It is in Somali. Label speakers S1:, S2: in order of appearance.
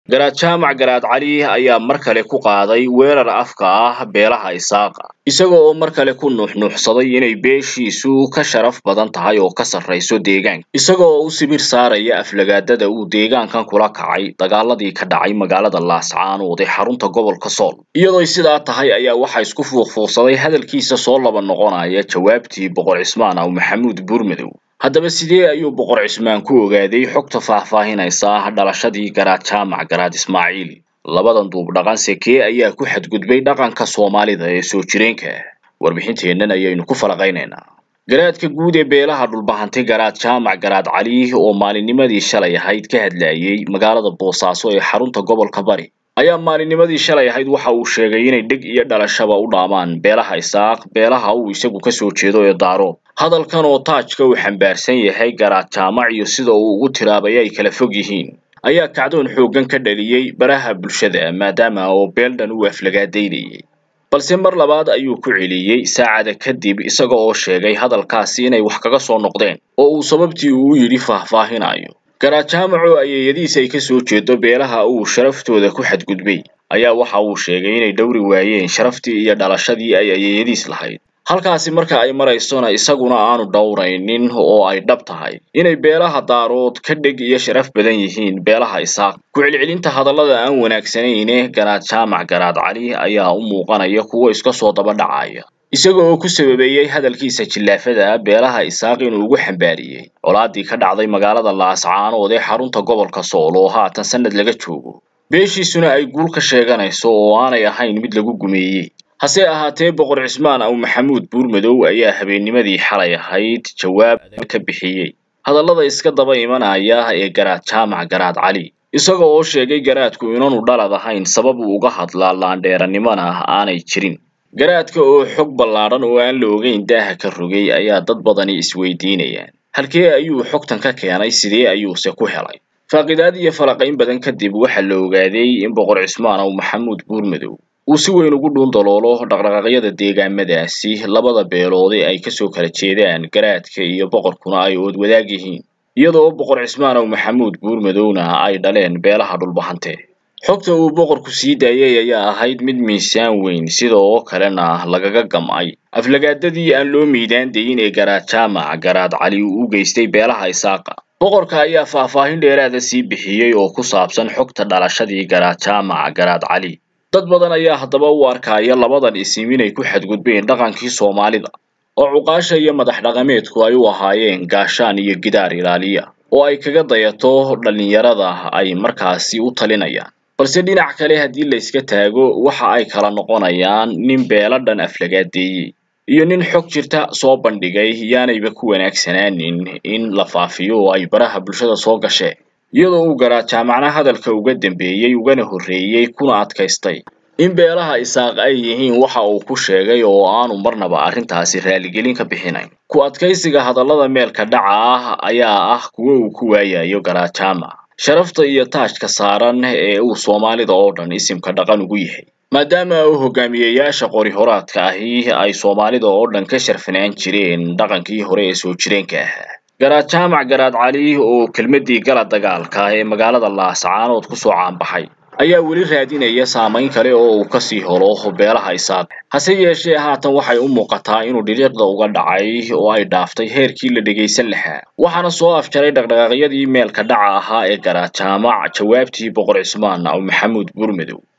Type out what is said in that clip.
S1: garaad jaamac garaad cali ayaa mar kale ku qaaday weerar afka ah beelaha isaaqa isaga oo mar kale ku nuuxnuuxsaday inay beeshiisu ka sharaf badan tahay oo ka sarrayso deegaanka isaga oo u sibir saaraya aflagaadada uu deegaankan kula kacay dagaaladii ka dhacay magaalada laascaanood ee xarunta gobolka sool iyadoo sidaa tahay ayaa waxaa isku fuuqfuuqsaday hadalkiisa soo laba noqonaya jawaabtii boqor cismaan aw maxamuud buurmadow haddaba sidee ayuu boqor cismaan ku ogaaday xogta faahfaahinaysa dhalashadii garaad jaamac garaad ismaaciil labadan duub dhaqan sekee ayaa ku xadgudbay dhaqanka soomaalida ee soo jireenka warbixinteennan ayaynu ku falaqaynaynaa garaadka guud ee beelaha dhulbahantay garaad jaamac garaad cali oo maalinnimadii shalay ahayd ka hadlayay magaalada boosaaso ee xarunta gobolka bari ayaa maalinnimadii shalay ahayd waxa uu sheegay inay dheg iyo dhalashaba u dhaamaan beelaha isaaq beelaha uu isagu ka soo jeedo ee daarood hadalkan oo taajka uu xambaarsan yahay garaad jaamac iyo sida uu ugu tiraabay ay kala fog yihiin ayaa kacdoon xooggan ka dhaliyey baraha bulshada maadaama oo beeldhan uu aflagaadaynayay balse mar labaad ayuu ku celiyey saacada kadib isaga oo sheegay hadalkaasi inay wax kaga soo noqdeen oo uu sababtii uu yidhi faahfaahinayo garaad jaamac oo ayeeyadiis ay ka soo jeedo beelaha uu sharaftooda ku xadgudbay ayaa waxa uu sheegay inay dhowri waayeen sharaftii iyo dhalashadii ay ayeeyadiis lahayd halkaasi marka ay maraysona isaguna aanu dhowraynin oo ay dhab tahay inay beelaha daarood ka dheg iyo sharaf badan yihiin beelaha isaaq ku-celcelinta hadallada aan wanaagsanayne garaad jaamac garaad cali ayaa u muuqanaya kuwo iska soo daba dhacaya isaga oo ku sababeeyey hadalkiisa jillaafada beelaha isaaq inuu ugu xambaariyey colaadii ka dhacday magaalada laascaanood ee xarunta gobolka sool oo haatan sanad laga joogo beeshiisuna ay guul ka sheeganayso oo aanay ahayn mid lagu gumeeyey hase ahaatee boqor cismaan aw maxamuud buurmadow ayaa habeennimadii xalay ahayd jawaab ka bixiyey hadallada iska daba imanaya ee garaad jaamac garaad cali isaga oo sheegay garaadku inaanu dhalad ahayn sabab uu uga hadlaa laandheeranimona aanay jirin garaadka oo xog ballaadhan oo aan la ogeyn daaha ka rogay ayaa dad badani isweydiinayaan halkee ayuu xogtan ka keenay sidee ayuuse ku helay faaqidaad iyo falaqayn badan kadib waxaa la ogaaday in boqor cismaan aw maxamuud buurmadow uu si weyn ugu dhuundaloolo dhaqdhaqaaqyada deegaamadaasi labada beeloode ay kasoo kala jeedaan garaadka iyo boqorkuna ay ood wadaag yihiin iyadoo boqor cismaan aw maxamuud buurmadowna ay dhaleen beelaha dhulbahante xogta uu boqorku sii daayay ayaa ahayd mid miisaan weyn sida oo kalena lagaga gam'ay aflagaadadii aan loo miidaan dayin ee garaad jaamac garaad cali uu u geystay beelaha isaaqa boqorka ayaa faahfaahin dheeraada sii bixiyey oo ku saabsan xogta dhalashadii garaad jaamac garaad cali dad badan ayaa haddaba u arkaya labadan isim inay ku xadgudbeen dhaqankii soomaalida oo cuqaasha iyo madax dhaqameedku ay u ahaayeen gaashaan iyo gidaar ilaaliya oo ay kaga dayato dhallinyarada ay markaasi u talinayaan balse dhinac kale haddii la iska taago waxa ay kala noqonayaan nin beela dhan aflagaadeeyey iyo nin xog jirta soo bandhigay yaanayba ku wanaagsanaanin in la faafiyo oo ay baraha bulshada soo gasheen iyadoo uu garaad jaamacna hadalka uga dambeeyey ugana horreeyey kuna adkaystay in beelaha isaaq ay yihiin waxa uu ku sheegay oo aanu marnaba arrintaasi raaligelin ka bixinayn ku adkaysiga hadallada meelka dhaca ah ayaa ah kuwo uu ku waayayo garaad jaamac sharafta iyo taajka saaran ee uu soomaalida oo dhan isimka dhaqan ugu yahay maadaama uu hogaamiyeyaasha qori horaadka ahi ay soomaalida oo dhan ka sharfanaan jireen dhaqankii hore ee soo jireenka ahaa garaad jaamac garaad cali oo kelmaddii gala dagaalka ee magaalada laascaanood kusoo caanbaxay ayaa weli raadinaya saamayn kale oo uu kasii holo beelaha isaaq hase yeeshee haatan waxay u muuqataa inuu dhiriiqda uga dhacay oo ay dhaaftay heerkii la dhegaysan lahaa waxaana soo afjaray dhaqdhaqaaqyadii meelka dhaca ahaa ee garaad jaamac jawaabtii boqor cismaan aw maxamuud buurmadow